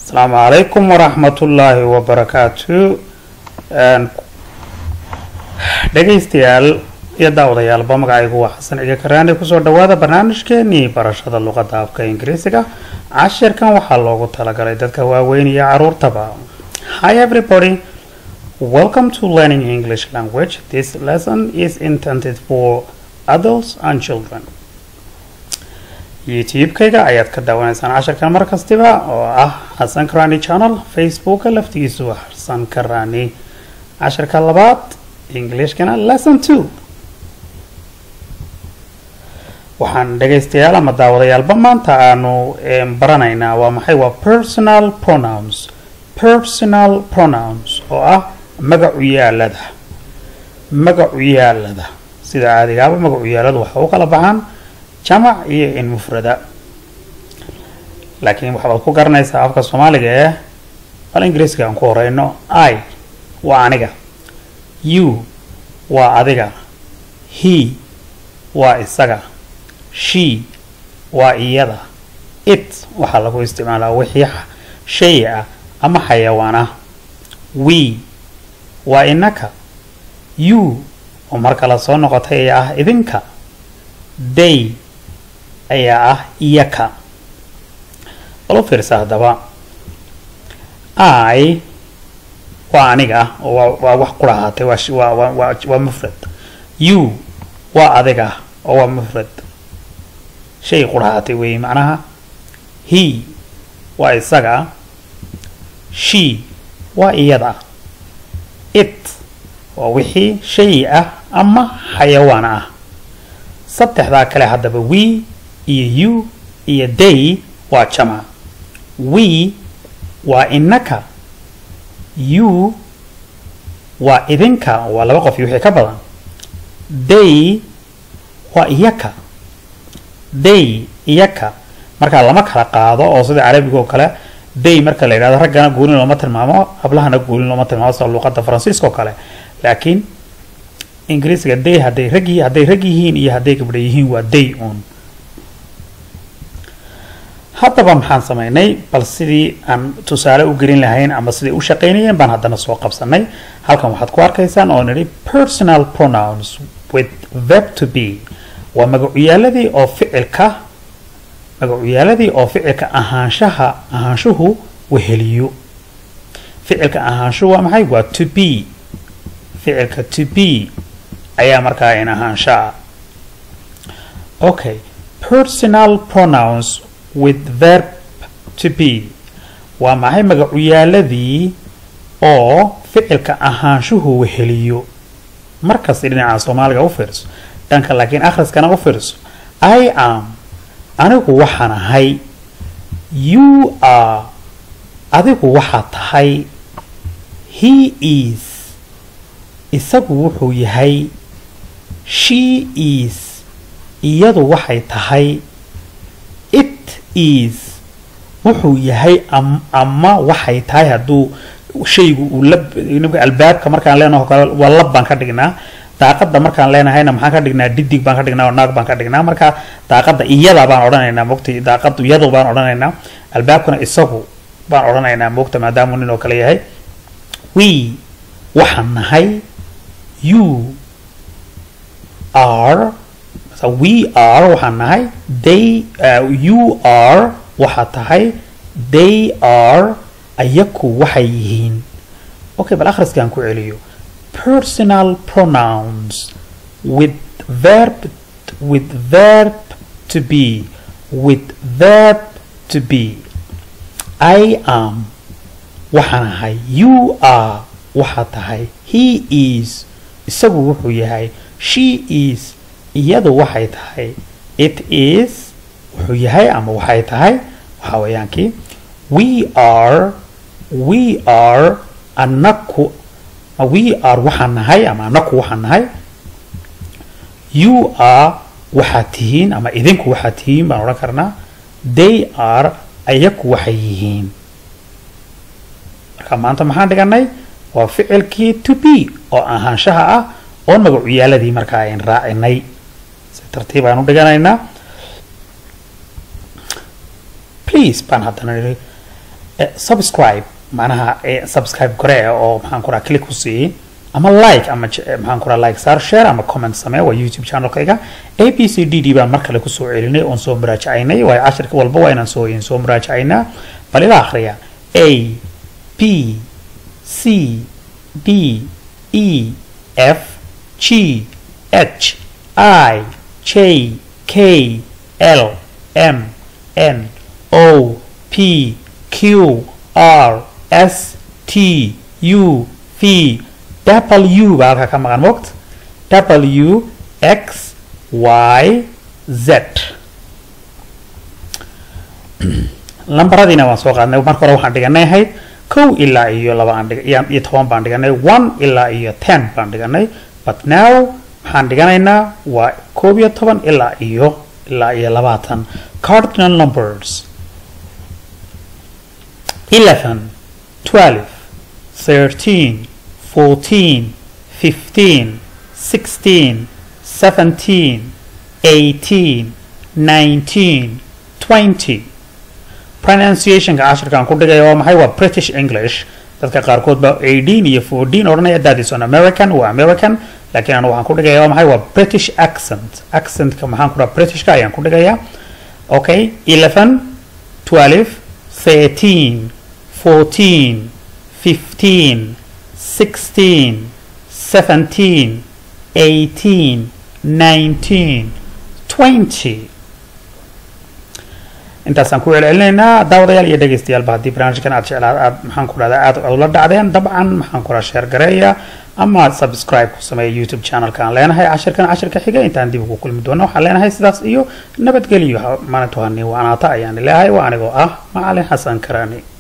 asalaamu calaykum waraxmatullaahi wabarakaatu dhegaystayaal iyo daawadayaalba magacaygu waa xasan ciga karaani kusoo dhawaada barnaamijkeenii barashada luqadda afka ingiriisiga cashirkan waxaa loogu talagalay dadka waaweyn iyo caruurtaba hi everybody welcome to learning english language this lesson is intended for adults and children youtube-kayga ayaad ka daawanaysaan cashirkan mar kastiba oo ah xasan karani channel facebooka laftigiisu waa xasan karani cashirka labaad englishkana lesson two waxaan dhegaystayaal ama daawadayaalba maanta aanu baranaynaa waa maxay waa personal pronouns personal pronouns oo ah magacu yaalada magacu yaalada sida caadigaaba magacu yaaladu waxa u kala baxaan jamac iyo in mufrada laakiin waxaad ku garanaysaa afka soomaaliga ee bal ingiriiska aan ku horeyno i waa aniga you waa adiga he waa isaga she waa iyada it waxaa lagu isticmaalaa wixii shay ah ama xayawaan ah we waa inaka you oo mar kale soo noqotay ayaa ah idinka day ayaa ah iyaka bal u fiirsa haddaba i waa aniga oo waa wax qura ahaatay waa mufrad you waa adiga oo waa mufrad shay qura ahaatay weeye macnaha he waa isaga she waa iyada it waa wixii shay ah ama xayawaan ah saddexdaa kale haddaba we iyo you iyo day waa jamac we waa inaka you waa idinka waa laba qof iyo wixii ka badan day waa iyaka day iyaka markaa lama kala qaado oo sida carabiga oo kale day marka la yidhahdo raggana goolin looma tilmaamo hablahana goolin looma tilmaamo sida luuqada faransiiska oo kale laakiin ingiriisiga day hadday rag hadday rag yihiin iyo hadday gabdha yihiin waa day un haddaba maxaan samaynay bal sidii aan tusaale u gelin lahayn ama siday u shaqaynayeen baan haddana soo qabsanay halkan waxaad ku arkaysaan oo nidhi personal pronouns with verb to be waa magacuyaaladii oo ficilka magacuyaaladii oo ficilka ahaanshaha ahaanshuhu weheliyo ficilka ahaanshuhu waa maxay waa to be ficilka to be ayaa markaa in ahaanshaa okay personal pronouns with verb to be waa maxay magacuyaaladii oo ficilka ahaanshuhu weheliyo markasta dhinaca soomaaliga u fiirso dhanka laakiin akhriskana u fiirso i am anigu waxaan ahay you are adigu waxaad tahay he is isagu wuxuu yahay she is iyadu waxay tahay it is wuxuu yahay ama waxay tahay hadduu shaygu uu lab albaabka markaan leenaho kale waa lab baan ka dhignaa daaqada markaan leenahayna maxaan ka dhignaa didig baan ka dhignaa oo naag baan ka dhignaa marka daaqada iyada baan odhanaynaa mogta daaqadu iyadu baan odhanaynaa albaabkuna isagu baan odhanaynaa mogta maadaamuu nin oo kale yahay we waxaan nahay you are we are waxaan nahay they uh, you are waxaa tahay they are ayaku waxay yihiin okay bal akhriskaan ku celiyo personal pronouns with verb with verb to be with verb to be i am waxaan ahay you are waxaa tahay he is isagu wuxuu yahay she is iyadu waxay tahay it is wuxuu yahay ama waxay tahay waxaa weeyaankii we are we are anaku we are waxaan nahay ama anaku waxaan nahay you are waxaad tihiin ama idinku waxaad tihiin baan odhan karnaa they are ayaku waxay yihiin marka maanta maxaan dhiganay waa ficilkii to be oo ahaanshaha ah oon magacuyaaladii markaa ayn raacinay si tartiib aan u dhiganaynaa please baan haddana nidhi subscribe macnaha subscribe kore oo maxaan ku raha click ku sii ama like ama maxaan ku raha like saar share ama comment samee waa youtube channelkayga a b c d d baan mar kale kusoo celinay oon soo muraajacaynay waayo cashirka walba waa inaan soo soo muraajacaynaa bal ila akhriya a b c d e f g h i j k l m n o p q r s t u v w baa halkaa ka maqan mogt w x y z lambaradiina waan soo qaadnay marka hore waxaan dhiganay ahayd kow ilaa iyo laba aan iyo toban baan dhiganay one ilaa iyo ten baan dhiganay but now waxaan dhiganaynaa waa koob iyo toban ilaa iyo ilaa iyo labaatan cardinal numbers eleven twelve thirteen fourteen fifteen sixteen seventeen eighteen nineteen twenty pronunciationka cashirkaan ku dhigaya waa maxay waa british english dadka qaarkood baa eighteen iyo fourteen odhanaya that is on american waa american laakiin anu waxaan ku dhigaya waa maxay waa british accent accentka maxaan ku dhaha britishka ayaan ku dhigaya okay eleven twelve thirteen fourteen fifteen sixteen seventeen eighteen nineteen twenty intaasaan ku celcelinaynaa daawadayaal iyo dhegeystayaal haddii barnaamijkan aad jeclaa aad maxaan ku dhahdaa aad ula dhacdeen dabcan maxaan ku dhaha sheer gareeya ama subscribe ku sameeya youtube channelka aan leenahay cashirkan cashirka xiga intaan dib ugu kulmi doono waxaan leenahay sidaas iyo nabadgelyo maalintu hani waanaata ayaan leeyahay waa anigoo ah macalin xasan karani